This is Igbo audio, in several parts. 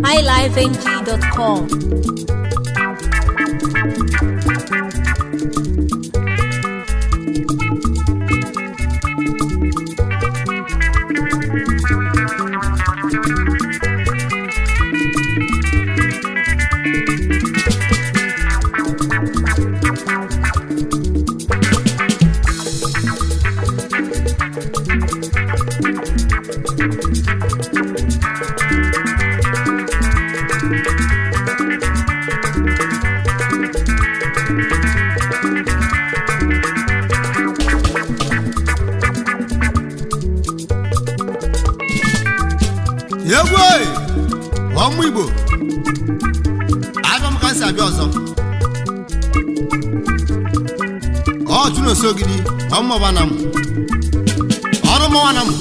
highlifeng.com. egwu oyi ọmụ igbo abịa m ka nsị abịa ọzọ ọ chụnoso gidi ọmụmọbana m ọrụ mọwana m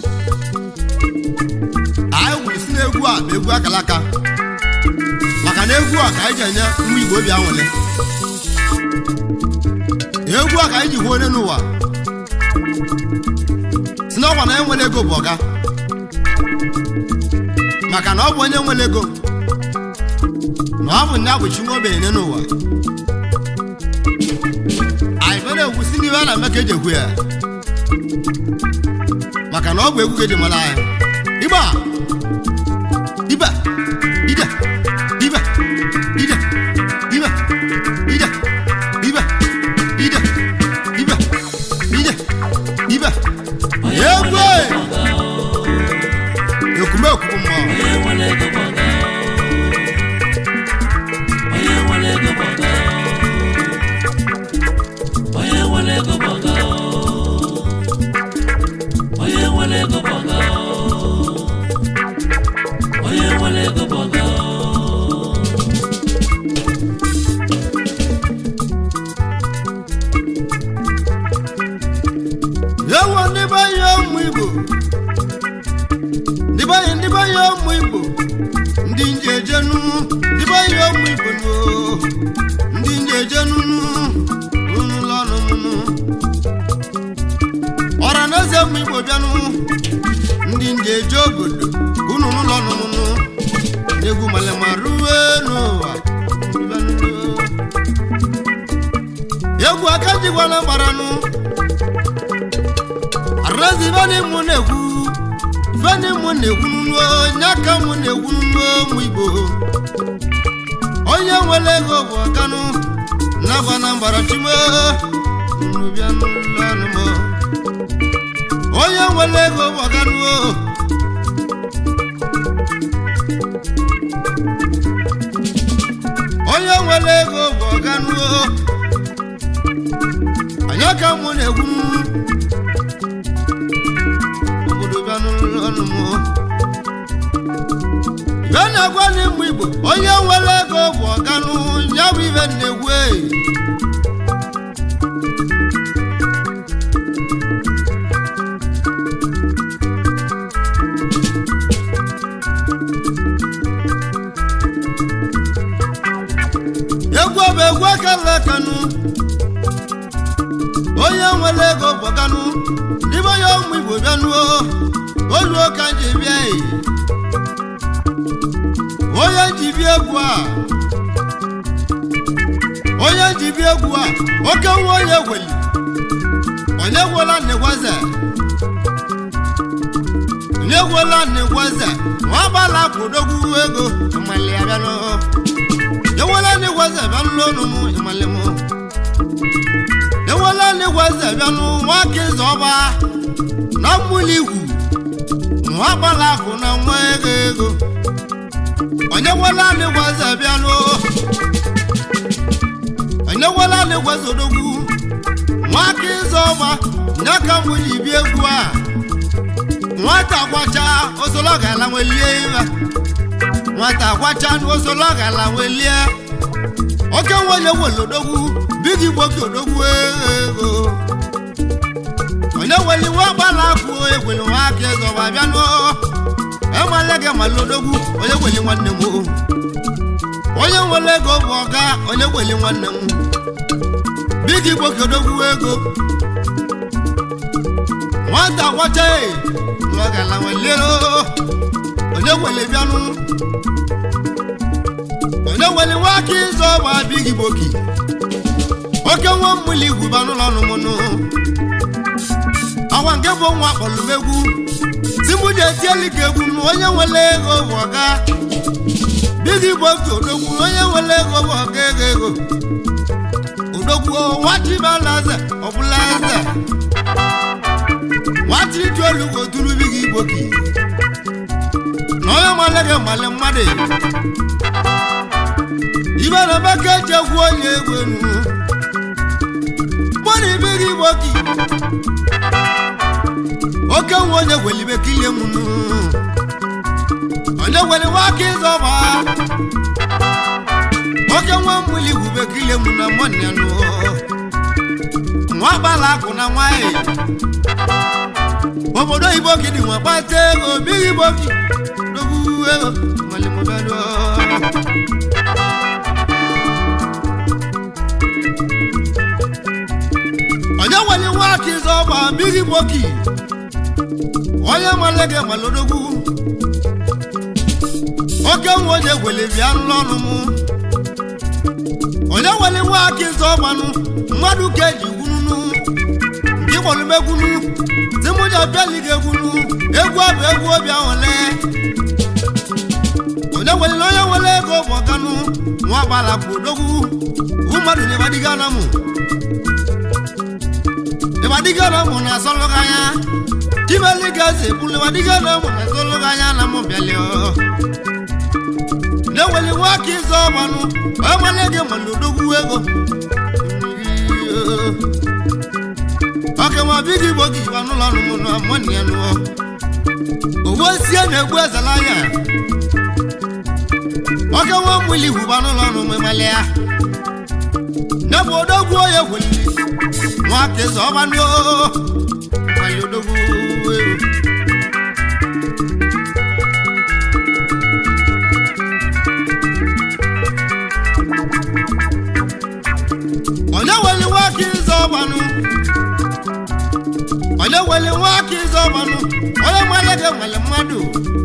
anyị wuru si n'egwu a bụ egwu akalaka maka na egwu a ka anyị ji enye ụmụ igbo obi anwụle egwu a ka anyị ji hụ onye n'ụwa si n'ọkwa na enwere ego bụ ọga maka na ọ bụ onye nwere ego na ọ bụ ndị abụchi nwa ogbenye n'ụwa anyị fere egwu si n'ihe a na-eme ka eji egwu ya maka na ọ bụ egwu ka eji mara anyị ịgba ibe ide ibe ide ibe ide ibe ide ibe ide ibe egwu ekumekwu bụ mmụọ ewo ndị be ya ụmụ igbo ndị be ya ndị be ya ụmụ igbo ndị nje ejenu ndị be ya ụmụ igbo no ndị nje ejenu unu lọnụ mụnụ ọra na eze ụmụ igbo bịanụ ndị nje eje obodo unu n'ụlọ nụnụ n'egwu malema ruwe n'ụwa bịanụ. egwu aka jigwala gbaranụ arụzi ifeanyi mụ na-ekwu ifeanyi mụ na-ekwu n'ụlọ onye aka mụ na-ekwu n'ụlọ ụmụ igbo onye nwere ego bụ ọkanụ nakwa na mbara chimo nnubịa n'ụlọ ọnụ m onye nwere ego bụ ọkanụ onye nwere ego bụ ọkanụ onye aka mụ na-ekwu obodo bịa n'ụlọ ọnụ m ibe na-agwa n'ịmụ igbo onye nwere ego bụ ọganụ ya bụ ibe na-egwu eyi egwu ọ bụ egwu akala kanụ onye nwere ego bụ ọganụ n'ime onye ụmụ igbo bịanụo oluo ka nji bịa eyi onye ji bịa egwu a onye ji bịa egwu a oke nwa onye gweli onye gwela nnegwaze onye gwela nnegwaze nwa agbala kwụdogwu ego ịmali ya bịanụ ewela nnegwaze bịanụ n'ọnụ m ịmali m ewela nnegwaze bịanụ nwa aka ịzọ ọba na mmụli igwu nwa agbala akụ na nwa ego ego onye gwela anyị gwaze bịanụ onye gwela anyị gwaze odogwu nwaka ịzọ ọgba nye ka mbụ ji bịa egwu a nwata gwacha osolo gala nwelie ibe nwata gwacha osolo gala nwelie oke nwenye wele odogwu bigi gboke odogwu ego onye weli nwa gbala akụ egwele nwaka ịzọ ọgba bịanụ enwele gị mala odogwu onye gweli nwanne m o. onye nwere ego bụ ọga onye gweli nwanne m bigi gbokodogwu ego nwata gwacha lọgala nwelero onye gwele bịanụ onye nwere nwa aka ịzọ ọgba abịghị gboki oke nwa mmụli igwuba n'ụlọ ọnụmụnụ ọgwa nke bụ nwa kpọlụmegwu si mụ ji etieli ka egwu m onye nwere ego bụ ọga bigi gboki odogwu onye nwere ego bụ ọga ego ego odogwu nwachibalaze ọbụla eze nwata iji olugbo duru bigi gboki na onye male gị male mmadụ ibe na emeka eji egwu onye egwu enu mmadụ ibe gị gboki oke nwe onye gwelibe kilie m nu onye gweli nwa aka ịzọba oke nwa mmụli gwube kilie m na mmadụ ya nụ nwa gbala akụ na nwanyị obodo igbo gidi nwa kpata ego bigi gboki dogwu ego nwale m bịaruo onye nwere nwa aka ịzọ ọgba mmiri gboki onye nwale gị malodogwu oke nwa onye gwele bịa n'ọnụ m onye nwere nwa aka ịzọ ọgbanụ mmadụ ka eji gwununu nke gbolumegwunu timụja bịali gị egwunu egwu abụ egwu obi ahụle onye nwere onye nwere ego bụ ọganụ nwa gbala bụ odogwu mmadụ na-ebadiga na mụ ịbadigana mụ na asọlụganya chibeli gazi ebulu ịbadigana mụ na asọlụganya na mụ bịalị na-eweli nwa aka ịzọ ọgbanụ onye male gị mana odogwu ego ọka nwa bigi igbo gị iba n'ụlọ ọrụ mụ na mụnị ya nụọ owó sie na-egbu ezela ya ọka nwa mmụli ihuba n'ụlọ ọrụ mụ ịmalị ya n'ebe odogwu onye gweliri nwa aka ịzọ ọgbanụ mali odogwu onye weli nwa aka ịzọ ọgbanụ onye weli nwa aka ịzọ ọgbanụ onye nwale gị nwale mmadụ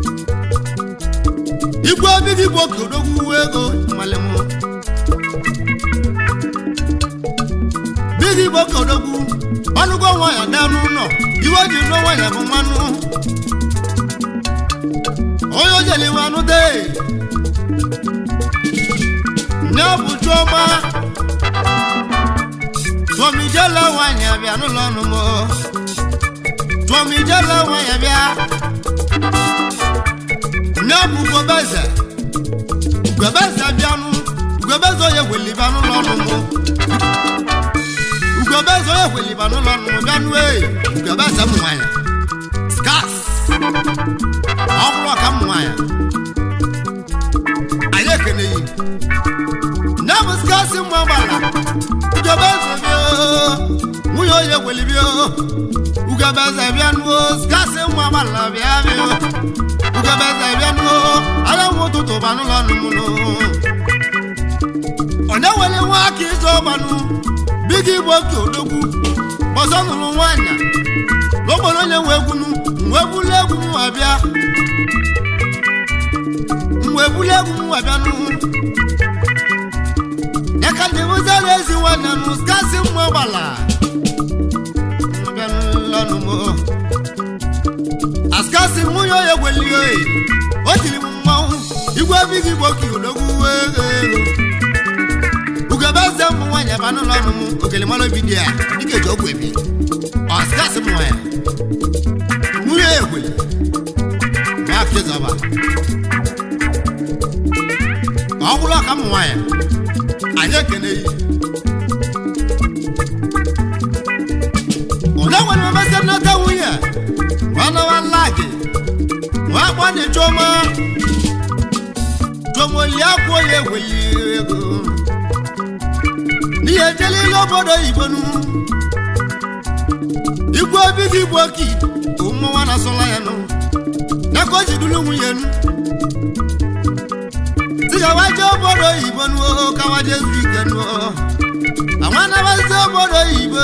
igwe obi gị bụ oke odogwu ego nwale m bigi bụ oke odogwu ọnụgo nwa ya daa n'ụlọ iwe ji n'ọnwa ya bụ mmanụ onye ojeli nwanụ dee nye bụ chiọma tụọmijela nwanyị abịa n'ụlọ ọnụ m tụọmijela nwanyị abịa nye bụ ugobeze ugobeze bịanụ ugobeze onye gweliba n'ụlọ ọnụ m ugobeze onye gweliba n'ụlọ ọnụ m bịanụ ee ugobeze m nwanyị skas ọhụrụ ọka m nwanyị anyị ekene yi nne bụ skas mma gbara ugobeze bịa nwunye onye gwelibia ugobeze bịa nuo skas mma gbara bịa bịa ugobeze bịa nuo anyanwụ ụtụtụ ba n'ụlọ ọnụ m nụ onye were nwa aka ịzọ ọgbanụ bigi igbo oke odogwu ọzọ nụrụ nwaanyị n'okporo onye nwe egwunu nwe bulu egwu m abịa mgbe bulu egwu m abịa nụ ya ka ndị mụzara ezi nwanne nụ skasị mma gbala bịanụlọnụ m askasị nwunye onye gwelio o tiri m mmanwụ igwe bigi igbo oke odogwu ego ugebe m nwaanyị aba n'ụlọ ọrụ m okele mara obi dị ya dịka eji ọgwụ ebi ọsikasị m nwa ya nwunye egwe na akịzọba ọ bụrụ ọka m nwa ya anyị ekene yi onye nwere mmesị nnata nwunye nwanọwa lagi nwa akpọ na choma chomoli akwụ onye egweli ego n'ihe ejelile obodo oyibo nu igwe obi gị bụ oki bụ mmọnwa na-asọla ya nụ ya ka o ji dulu nwunye nu tigawaje obodo oyibo nu kawaje zu ike nu amanabazi obodo oyibo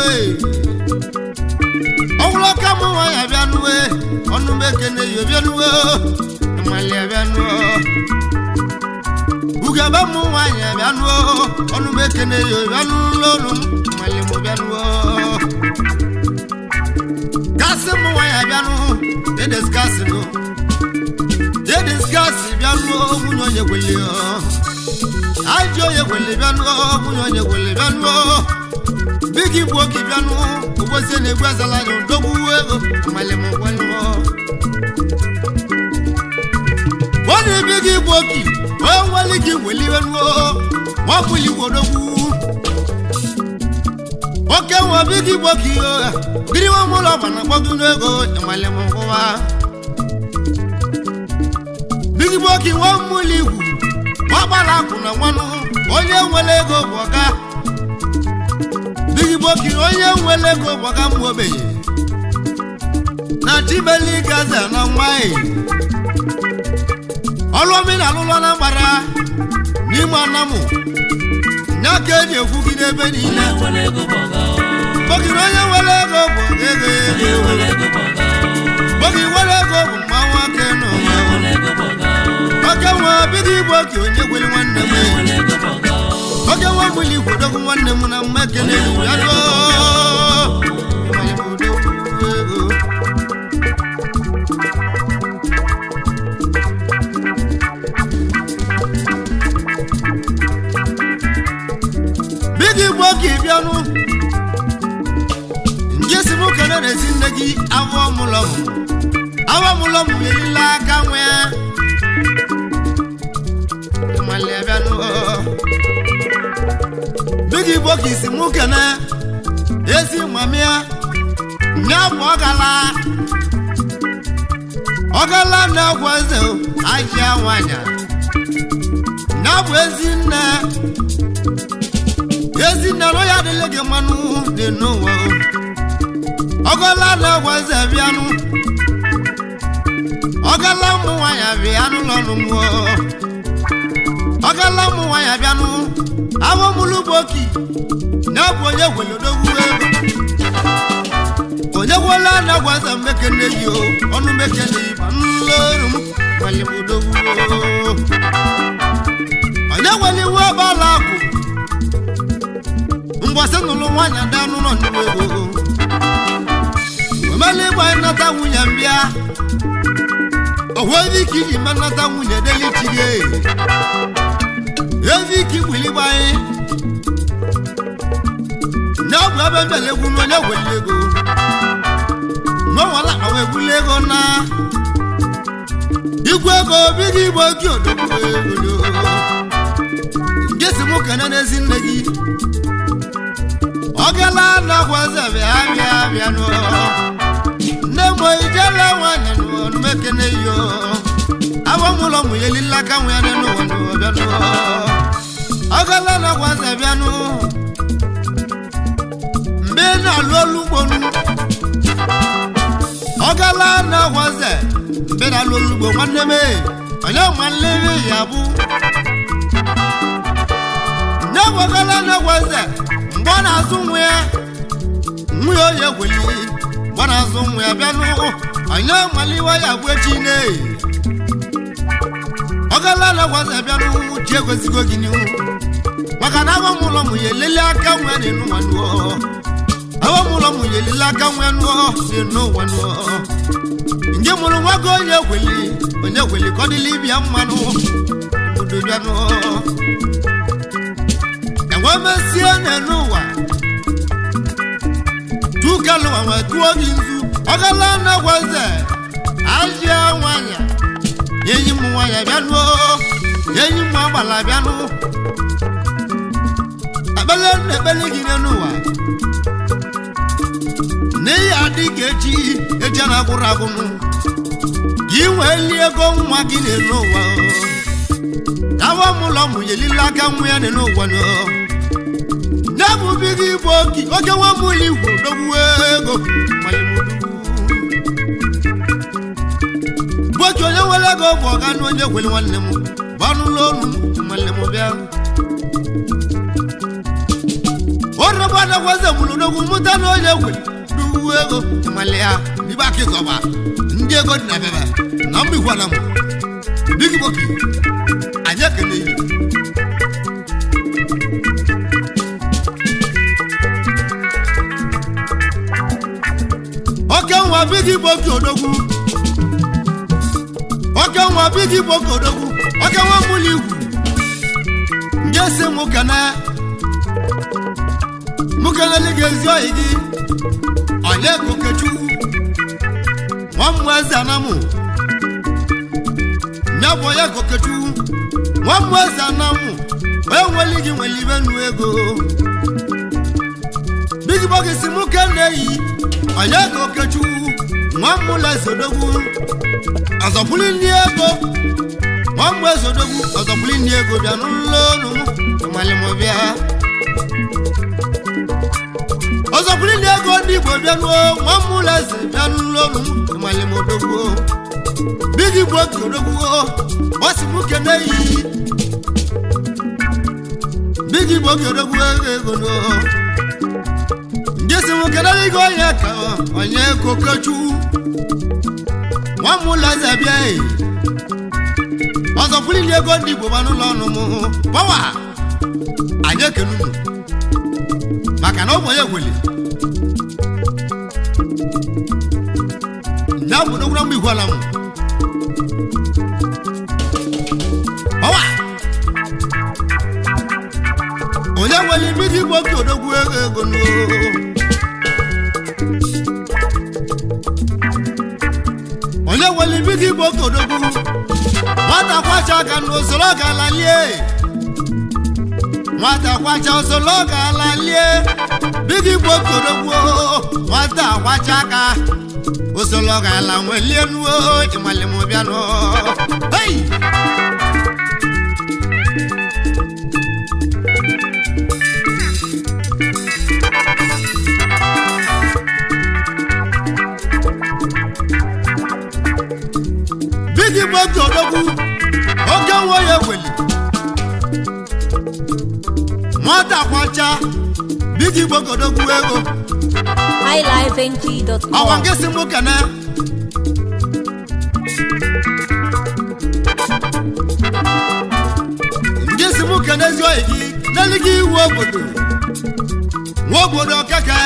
ọwụlọ ka mụ nwa ya bịa nuwe ọnụ m ekene ya bịa nuwe mmalị bịa nuwe ugebe ụmụ nwaanyị abịanụo ọnụ m ekene ya bịanụ n'olu m nwale m bịanụo gasị ụmụ nwaanyị abịanụ edesgasịnụ edesgasị bịanụo nwunye onye gweli ajị onye gweli bịanụo nwunye onye gweli bịanụo bigi bụ oge bịanụ ụbọchị na-egbu azala anya dogbu ego nwale m gwalụọ wọ́n ní bí kí gbòógì wọ́n wọlé kí wèlí wẹ́nu o wọ́n múli wòdòwú. ó kẹ́wọ̀n bí kí gbòógì o bírí wọn mú lọ fànà gbọ́dún lẹ́gọ̀ ìmọ̀lẹ́ mọ̀ kó wa. bí kí gbòógì wọ́n múli wù wọ́n bára kùnà wọn nù onye nwere ego bụ ọga. bí kí gbòógì onye nwere ego bụ ọga mụ ogbenye. na chibeli gaza na nwanyị ọlụomi na alụlọ na mgbara n'ime anamụ ya ka eji ekwu gị n'ebe niile bogiri onye nwere ego bụ ego bogi nwere ego bụ mma nwoke nọ oke nwa bido igbo oke onye gwere nwanne m oke nwa mgbili igwe dogo nwanne m na mma ekele ya doo bigi igbo oge bịanụ nje si m kene na-esi nne gị awọ mụlọ m awọ mụlọ m elile aka nwee mmalị bịanụ bigi igbo ka isi m kene ezi mamịa nya bụ ọgala ọgala na-agwa eze ajịa nwanyị nya bụ ezi nne ezinne nọ ya adịla gị mmanụ dị n'ụwa ọgọla na-agwa eze bịanụ ọgala ụmụ nwaanyị abịanụ n'ọnụ mmụọ ọgala ụmụ nwaanyị abịanụ abụmụlụ boki na-abụ onye gwelodogwu ego onye gwela na-agwa eze mmekene yi o ọnụ mekene yi ma nleru m gwalimodogwu onye gwele iwe ọbala akụ ngwasị nụlụ nwaanyị ada n'ụlọ ndị ego omela ịgba nnata nwunye mbịa ohwezi ike iji ma nnata nwunye delichigi ezi ike igbiligba anyị nye ọgwụ ebe mbele egwu na onye gweli ego n'ọnwala akpawa egbuli ego na igwe ego bigo igbo gị odogwu ego nke si mụ kene n'ezi nne gị ọgala na-agwazi bịa bịa bịa nụ nne m ijele nwanyị nụ mekene yo abamụlọ mụ yelila ka nwe ya n'ụwa nụ bịa nụ ọgala na-agwazi bịa nụ mgbe ị na-alụ olu ugbo nụ ọgala na-agwazi mgbe na-alụ olu ugbo nwanne m onye nwanne m ya bụ nne m ọgala na-agwazi mgbe ọ na-azụ nwa ya nwa ya oyi egweli mgbe ọ na-azụ nwa ya bịa n'ụkwụ onye maliwe ya bụ echi ne ọgala na-agwazi bịa n'ụkwụ ji egozigo gị n'ihu maka na agwa m ụlọ m ya elele aka nwa ya n'enu nwa nụọ agwa m ụlọ m ya elele aka nwa ya nụọ n'enu nwa nụọ nje mụrụ nwa gị onye egweli onye egweli ka ọ dịla ibia mmanụ obodo bịa nụọ enwe mesie n'enu ụwa tukalu àwọn tuwo di nzu ọgala na-agwaze ajịa nwanya enyi m nwanya bịanụ enyi m agbala bịanụ ekpele na ekpele gị n'elu ụwa n'ihi adị ka echi echi a na-agwụrụ agwụnụ gị nwee li ego nwa gị n'elu ụwa awa m ụlọ mụ yelila aka nwa ya n'elu ụwa nọ na-ebubi gị bụ oke oke nwa m ụlọ igwe dogbuo ego boki onye nwere ego bụ ọga na onye gwere nwanne m bụ ọnụụlọ onu nwanne m bịa orebe adagwaze mụrụ n'ogwu mụta na onye gwere dugbuo ego nwanne ya ibe aka ịzọba ndị ego dị na bebe na mba igwe na m bigi boki anyị ekele yi nwa bigi gboke odogwu oke nwa bigi gboke odogwu oke nwa mụlụ igwu nje si mụ kene mụ keneli gị ezi oyi gị onye ka okechukwu nwa mmụ eze anamụ nya bụ onye ka okechukwu nwa mmụ eze anamụ onye nweli gị nwere ibe nnu ego bigi bọgị si mụ kene yi onye ka okechukwu nwa mmụla ezodogwu ọzọpụli ndị ego nwa mmụ ezodogwu ọzọpụli ndị ego bịa n'ụlọ ọnụ m malịmọbịa ọzọpụli ndị ego ndị igbo bịa n'ụọ nwa mmụla eze bịa n'ụlọ ọnụ m malịmọdogwu bigi bụ oke odogwu gbasi mụ kene yi bigi bụ oke odogwu ego ego n'ụọ jesi nwoke naligo onye ka onye kokechu nwamụleze bịa ọzọ kwulili ego ndị igbo ba n'ụlọ ọnụ m pawa anyị ekene unu maka na ụmụ ya gweli ya bụ n'ogwura mgbe igwe ala m pawa onye nwere ime iji igbo oke odogwu ego ego n'oo onye nwere ibi gị bụ okodogwu nwata kwacha aka n'usoro ga-alalie nwata kwacha usoro ga-alalie bigi bụ okodogwu nwata kwacha aka usoro ga-ala nwelie nuo ịmalimụbịanụ hei bigi bụ oke odogwu oke nwa ya eweli nwata kwacha bigi bụ oke odogwu ego ọwa highlifeng.com. nke si mụ kene nke si mụ kene ezi oyi gị n'elu gị iwu obodo nwa obodo keke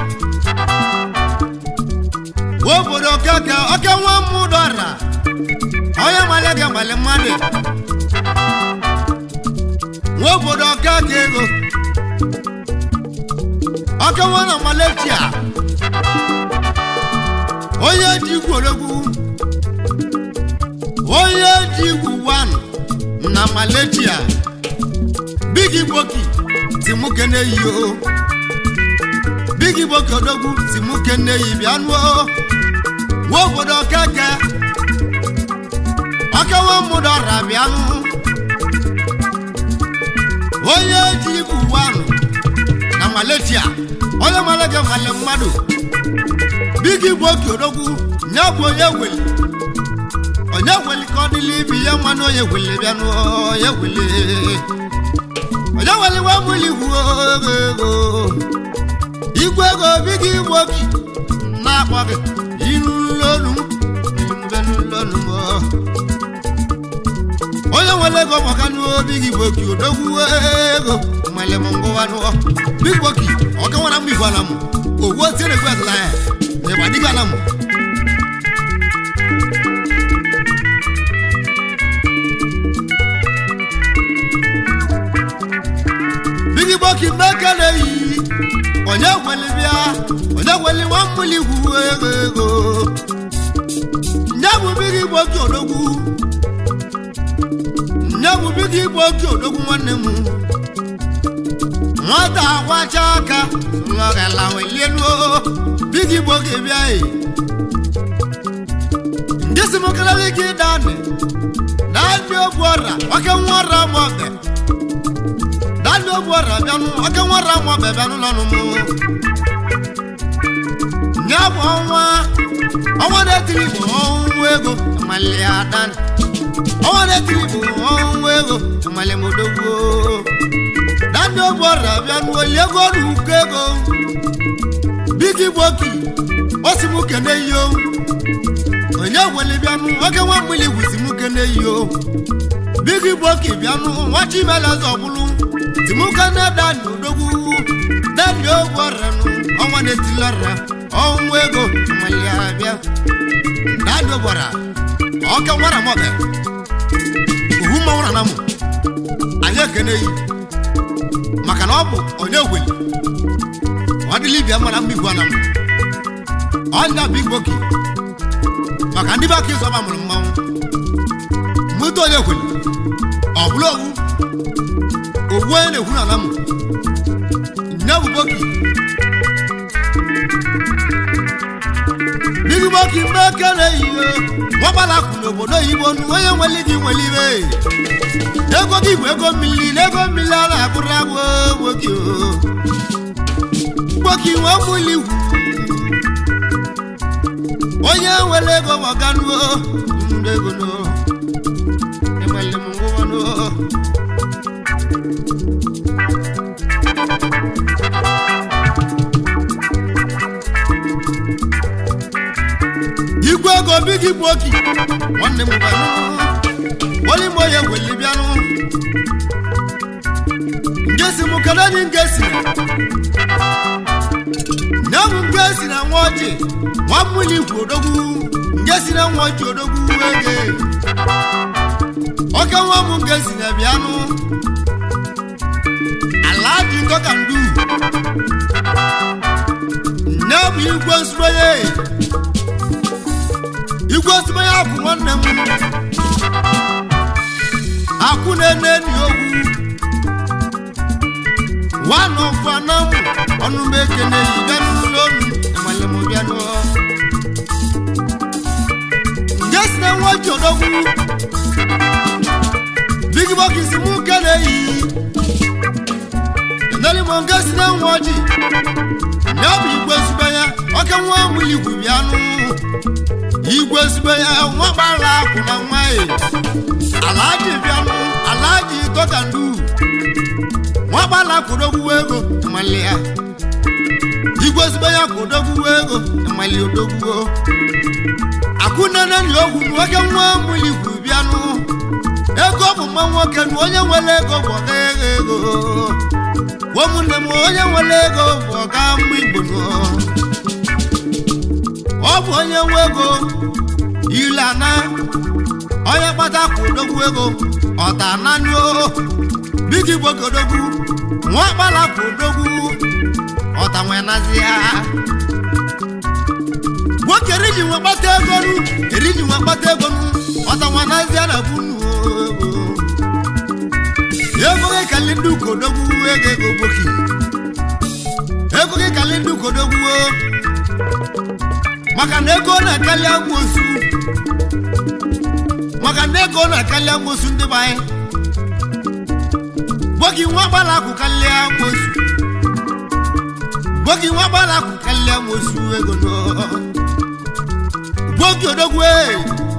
nwa obodo keke oke nwa mmụdọra onye male gị male mmadụ nwa obodo keke ego oke nwa na malaysia onye ji igwu odogwu onye ji igwu wan na malaysia bigi gboki si mụ kene yi o bigi gboki odogwu si mụ kene yi bịa nuo nwa obodo keke ọkewa mụdọra bịa nụ onye ji igwu wan na malaysia onye mara gị male mmadụ bigi bụ oke odogwu nye bụ onye weli onye weli ka ọ dịla ibi ya mmanụ onye weli bịa n'onye weli onye weli wee mụli igwu ego igwe ego bigi bụ oke na-akpọ gị iru n'olu m ibe n'olu m onye nwere ego maka n'obi gị bụ oke odogwu ego mmalị m ngụwa n'ụọ big boki ọka nwara mgbe igwe ala m owu otiere gwe azụla ya na ịgba dịga ala m bigi boki mmeke na-eyi onye gweli bịa onye gweli nwa mmụli igwu ego ego nye bụ bigi boki odogwu nye bụ bigi boki odogwu nwanne m nwata akwacha aka lọgala welienuo bigi boki bịa e ndị si m kelele gị dani dani ogbu ọra oke nwa ọra mọbe dani ogbu ọra bịanụ oke nwa ọra mọbe bịanụ n'ọnụ m nye bụ ọnwa ọnwa na-etiri bụ ọnwụ ego malia dani ọnwa na-etiri bụ ọnwụ ego mali m odogwu dani ogbu ọra bịanụ olie ego ọrụ uko ego bigi boki osi m kene iyo onye gwele bịanụ nwoke nwa mmiri gwusi m kene iyo bigi boki bịanụ nwa chimeleze ọbụlụ timukene dani odogwu dani ogbu ọranụ ọnwa na-etili ọra ọnwụ ego malia bịa ibe gwara ọka nwara mọbe ohu mmanwụ na namụ anyị ekene yi maka na ọ bụ onye ogweli ọ dịla ibia mara mma igwe anamụ ọnya bụ igboki maka ndị be aka ịzọba mụrụ mmanwụ moto onye kweli ọ bụla owu owu onye na-ekwu na namụ nye bụ boki bigi boki mgbe ekele ihe nwagbala kwụ n'obodo oyibo nụ onye nwere gị nwere ibe ego gị bụ ego mmiri na ego mmiri a na-abụrụ agwụ gboki gboki nwe mụli igwu onye nwere ego ọganuo ndị ego no enwere m ngwụwanụ igwe ego bigi bụ oki nwanne m banụ olime onye gweli bịanụ ngesi m kedu onye ngesi na bụ ngesi na nwa ọjị nwa mmụli igwe odogwu ngesi na nwa ọjị odogwu ege oke nwa m ngesi na bịanụ ala dị nkọ ka ndu nne bụ igwe nsụronye igwe nsụronye akwụ nwanne m akwụ na-ene ni ogwu nwanne ọkwa na mụ ọnụ m ekene yi bịanụ n'ụlọ ọnụ amale m bịanụ nje si na nwa ji odogwu bigi bọkisi mụ kene yi eneli m nge si na nwa ji ya bụ igwe zube ya oke nwa mụli igwu bịanụ igwe zube ya nwa gbara akwụ na nwa e alaji bịanụ alaji tọkandu nwa gbala kwụdogwu ego mali ya igwe zube ya kwụdogwu ego mali odogwu akụnene ni ogwu nwoke nwa mụli igwu bịanụ ego bụ mma nwoke na onye nwere ego bụ ọga ego ụmụnne m onye nwere ego bụ ọga mma igbo nọ. ọ bụ onye nwe ego ile ana onye kpata ka odogwu ego ọta nanio bigi gbogodogwu nwa kpala ka odogwu ọta nwee nazi ya nwoke eriji nwe kpata ego nu eriji nwe kpata ego nu ọta nwa nazi ya na bunu ego gị kali ndị ukodogwu ego ego gboki ego gị kali ndị ukodogwu maka na ego na-akali amoosu maka na ego na-akali amoosu ndị be anyị gbogi nwa gbara akụ kalịa amoosu gbogi nwa gbara akụ kalịa amoosu ego no gbogi odogwu ee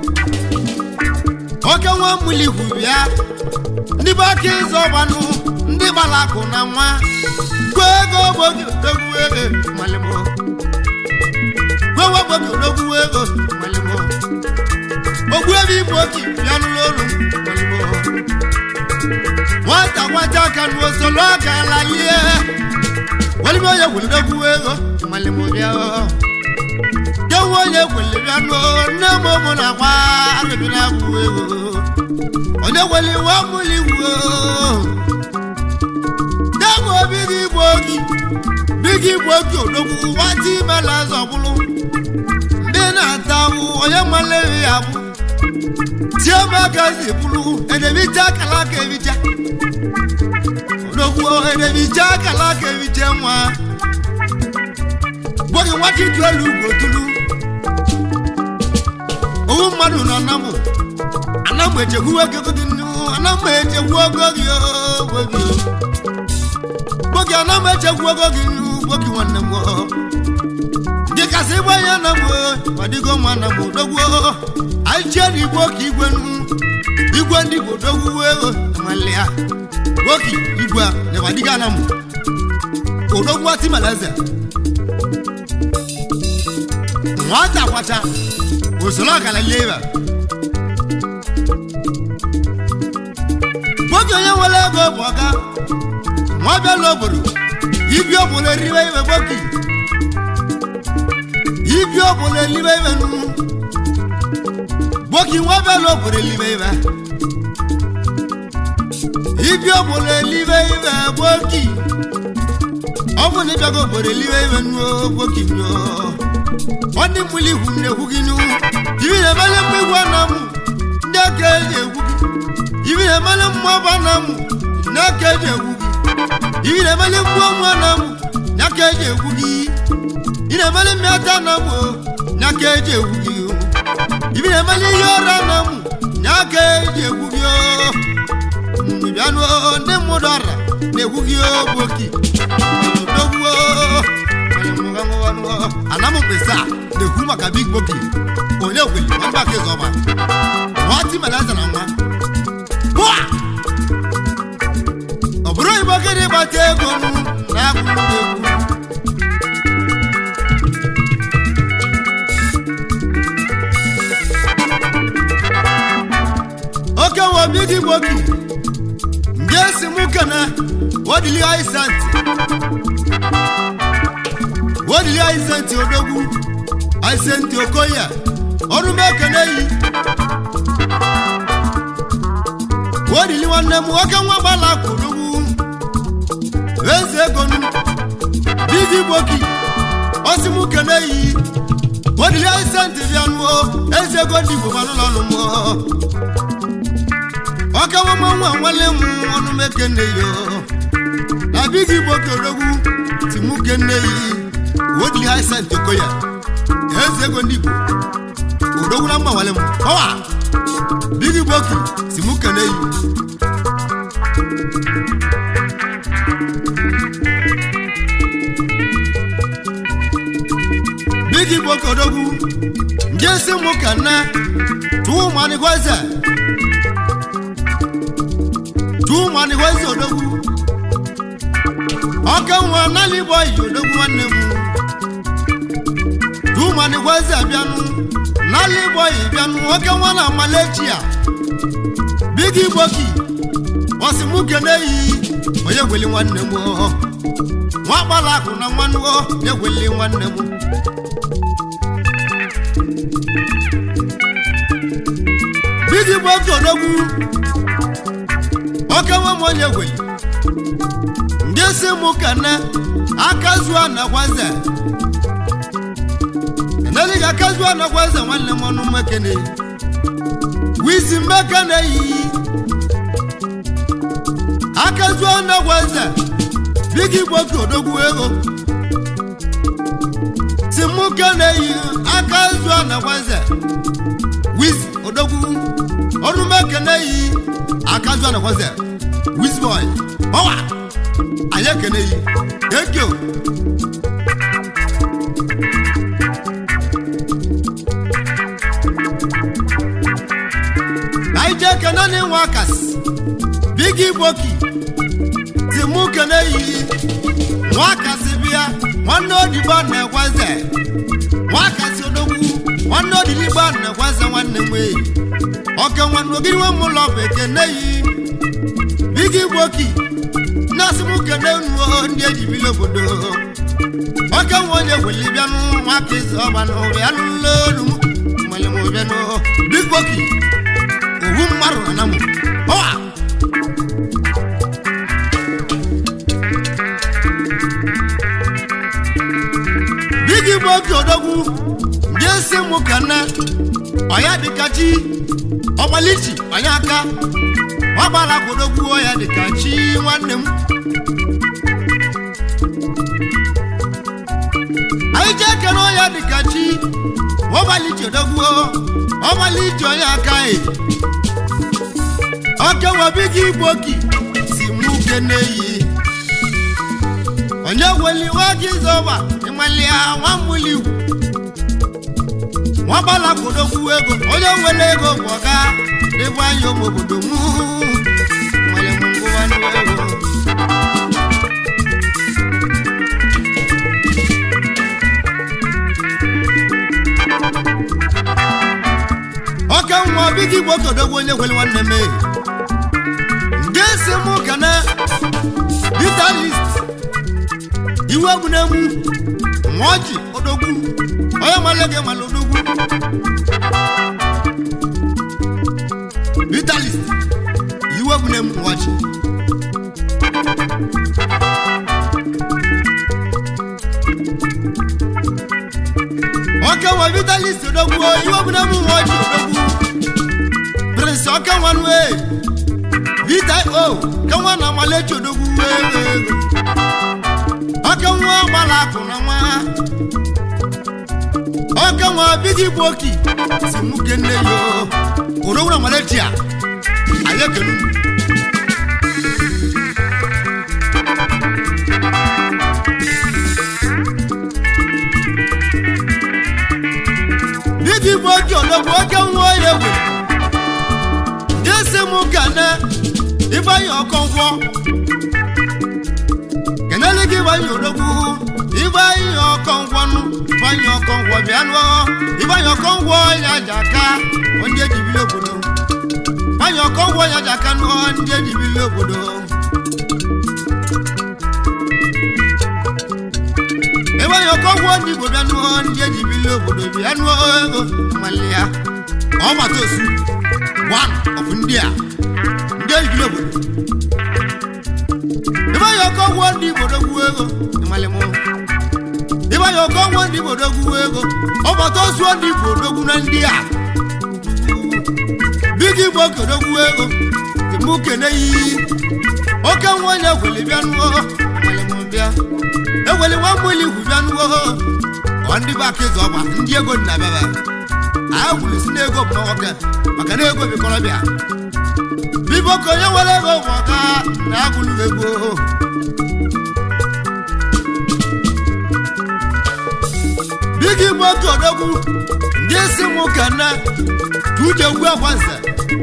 oke nwa mmuli hụ bịa ndị be aka ịzọ ọgbanụ ndị gbara akụ na nwa gwa ego gbogi odogwu ego malimo gwewe gbogi odogwu ego malimo ogbu ebe igbo oki bịa n'ụlọ olu malimo nwata nwata aka nu osolo aka la lie walime onye gwulidogwu ego malimo bịa jewu onye gwuli bịa n'o nne m ụmụ na agba arụbịrị agwụ ego onye gweli wa mụli igwu degwu obi gị igbo ogi bigi igbo ogi odogwu nwata imela zọgbulu ndị na-ata awụ onye mmalere ya bụ tie m aka zi bulu edebicha akala aka ebicha odogwu edebicha akala aka ebicha nwa gbogi nwata itu elu ugwu otulu owu mmadụ nọ namụ anamụ echekwu ego gị nnu anamụ echekwu ego gị o, gbogi o. gbogi anamụ echekwu ego gị nnu gbogi nwanne m o. gị kasị ịgba ya na m ọ dịgo mma na m odogwu anyị chie na igwe ka igwe nnu igwe ndị bụ odogwu ego amalịa gbogi igwe a na-adịga na m odogwu atimalaeze nwata kwacha usoro ọkala leba nwoke onye nwere ego bụ ọga nwa bịala obodo ibi obodo eribe ibe gboki ibi obodo elibe ibe nnu gboki nwa bịala obodo elibe ibe ibi obodo elibe ibe gboki ọ bụ na ịbịago obodo elibe ibe nuo gboki nuo ọ ndị mmụli igwu na-egwu gị nu ibi na-emele mma igwu ana m ndị aka eji egwu gị ibi na-emele mma ọba na m ndị aka eji egwu gị ibi na-emele mma ọnwụ ana m ndị aka eji egwu gị ị na-emele mmịata na m ndị aka eji egwu gị ibi na-emele ihe ọra na m ndị aka eji egwu gị bịanụ ndị mmadụ ọra na-egwu gị ogboki odogwu anam mkpesa na-ekwu maka big boki onye gweli nwanne aka ịzọ ọma nwa timelaza na nwa bụa ọ bụrụ igbo gịnị gbata ego m na-akwụ m egwu oke nwa big boki ndị esi m kene wadili aisanti wadili aisanti odogwu aisanti okoye ọrụ m ekene yi wadili nwanne m nwoke nwa gbala akụ odogwu eze ego nu bigi gboki osi m kene yi wadili aisanti bịa nụọ eze ego ndị igbo manụlọ ọnụ mụọ ọka nwa nwa nwanne m ọnụ m ekene yo na bigi gboki odogwu timu kene yi wodili aisanti okoye eze ego ndị igbo odogwu na mgbanwale m ọwa bigi gboki si mụ kene yi bigi gboki odogwu ndị esi mụ kene tụụ manigweze tụụ manigweze odogwu ọka nwa nali igbo yi odogwu nwanne m tumani gweze bịanụ n'ala igbo yi bịanụ nwoke nwa na amalechi a bigi gboki ọsị mụ kene yi onye gweli nwanne m nwa gbala akụ na nwanne m ya gweli nwanne m bigi gboki odogwu oke nwa m onye gweli ndị si mụ kene aka zuo na gwaze neli ga kazu anakwa eze nwanne m ọnụ mmekene wisi mmekene yi akazu anakwa eze bigi gboki odogwu ego si mụ kene yi akazu anakwa eze wisi odogwu ọnụ mmekene yi akazu anakwa eze wisi boy ọwa anyị ekene yi ekio anyị jee kene na ịnwa akasi bigi gboki ti mụ kene yi nwa akasi bịa nwanne odibo na-egweze nwa akasi odogwu nwanne odiligbo na-egweze nwanne m eyi oke nwanne ogiri nwe m ụlọ bụ ekene yi bigi gboki na-asị m kene nuo ndị ejibili obodo oke nwa onye gweli bịanụ nwa aka izu ọgbanụ bịanụ n'olu m nwere m bịanụ big gboki owu mmadụ na mụ ọwa bigi bụ oge odogwu ndị esi mụ ka nne ọya dịka chi ọgbalichi onye aka ọgbara odogwu ọya dịka chi nwanne m anyị jee kere ọya dịka chi ọgbalichi odogwu ọgbalichi onye aka e ọkewabi gị gboki si mụ kene yi onye weli nwa gị zọba ịmalịa nwa mmụli nwa gbala kodokwu ego onye nwere ego bụ ọga n'ebe anyị ụmụ obodo mụ nwere m ngụwa ego ọka nwa obi gị gboke odogwu onye nwere nwanne m ehi nke si mụ kana vitalist iwe egwu na-egwu nwa ọjị odogwu onye nwale gị nwale odogwu vitalist iwe bụ na mwachi ọka nwa vitalist odogwu iwe bụ na mwachi odogwu prince ọka nwa nwe vita o ka nwa na amalechi odogwu wee ọka nwa gbara akụ na nwa ọka nwa bigi gboki si nwoke nne yo odogwu na amalechi a anyị ekelu bigi gboki odogwu ọka nwa ya egwe jesi m kene ịgbanye ọkọngwọ kenele gị ịgbanye odogwu ịgbanye ọkọngwọnụ ịgbanye ọkọngwọ bịa nụọ ịgbanye ọkọngwọ ya ji aka ndị ejibili obodo ịgbanye ọkọngwọ ya ji aka nụọ ndị ejibili obodo ịgbanye ọkọngwọ ndị igbo bịa nụọ ndị ejibili obodo bịa nụọ ego mmalị ya ọgbata osu one of ndị a ndị ejibili obodo ịgbanye ọkọngwọ ndị igbo dogwu ego ịmalị mụ ịgbanye ọkọngwọ ndị igbo dogwu ego ọgbata osu ndị igbo dogwu na ndị a bigi igbo kodogwu ego mụ kene yi oke nwa onye egweli bịa nụọ ịmalị mụ bịa egweli nwa mmụli igwu bịa nụọ ọ ndị bụ aka ịzụ ọgba ndị ego dị na bịaba anyị gwuru si n'ego bụ nwoke maka na ego bikọrọ bịa bibo ka onye nwere ego bụ ọka na agwụlụ ego bigi igbo otu odogwu ndị isi mụ ka na tuje ugwu akwanze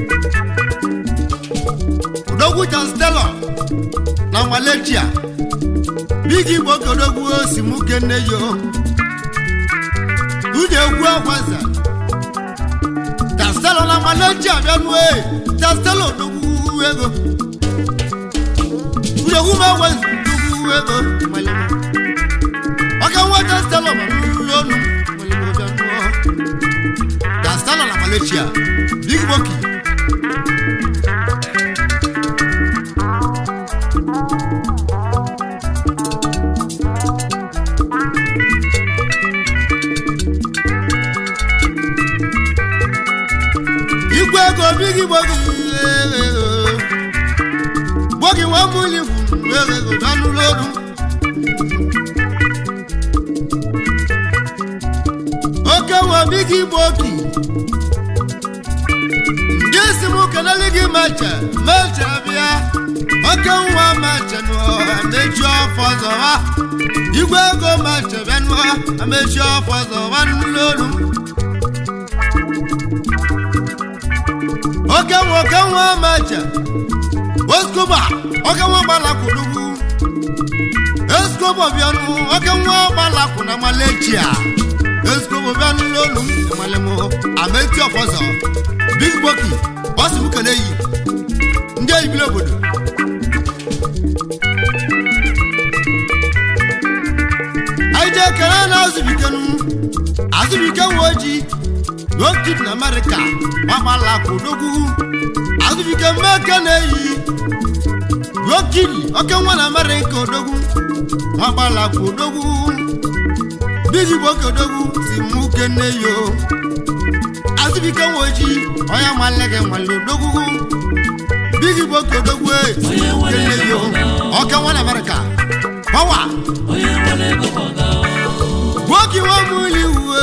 odogwu janstelo na malechia bigi igbo otu odogwu osi mụ kenne yo tuje ugwu akwanze janstelo na malechia bịa nue janstelo odogwu ego udogwu ma enwe odogwu ego malema ọka nwa janstelo ma nnu onu malema bịa nuo janstelo na malechia big boki igwe ego bigi gbogi gbogi nwa muli ego danụrụ olu oke nwa bigi gbogi ndị si m kelele gị macha macha bịa oke nwa macha nụọ mechi ọfọ zọwa igwe ego macha bịa nụọ mechi ọfọ zọwa nụrụ olu oke nwa oke nwa macha oskoba oke nwa gbalakwụlugwu eskobo bịanụ oke nwa gbalakwụ na malechia eskobo bịanụ n'olu m enwere m ameti ọfọzọ big boki ọsị m kele yi ndị eyibili obodo anyị jee kele na azụbikenu azụbike nwa ojii n'okid na amerịka gbagbalakwụ n'ogwu azụbike mmeke na-eyi n'okiri oke nwa na amerịka odogwu gbagbalakwụ odogwu bigi boke odogwu si mụ kene yo azụbike nwa ojii onye malege nwale odogwu bigi boke odogwu e si mụ kene yo oke nwa na amerịka pawa gwoki nwa mụli uwe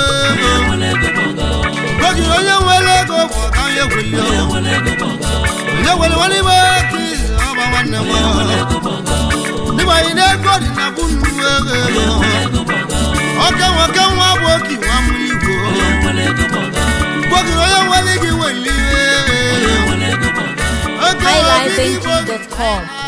gwoki onye nwere ego bụ ọka onye gweli onye nwere nwanne ime ka izi ọba nwanne m dịba anyị na-ego dị na bụ nnukwu ego ọka nwa ọka nwa bụ oki nwa mụli igwe gwoki onye nwere gị weli oke nwa bigi gwoki highlifeng.com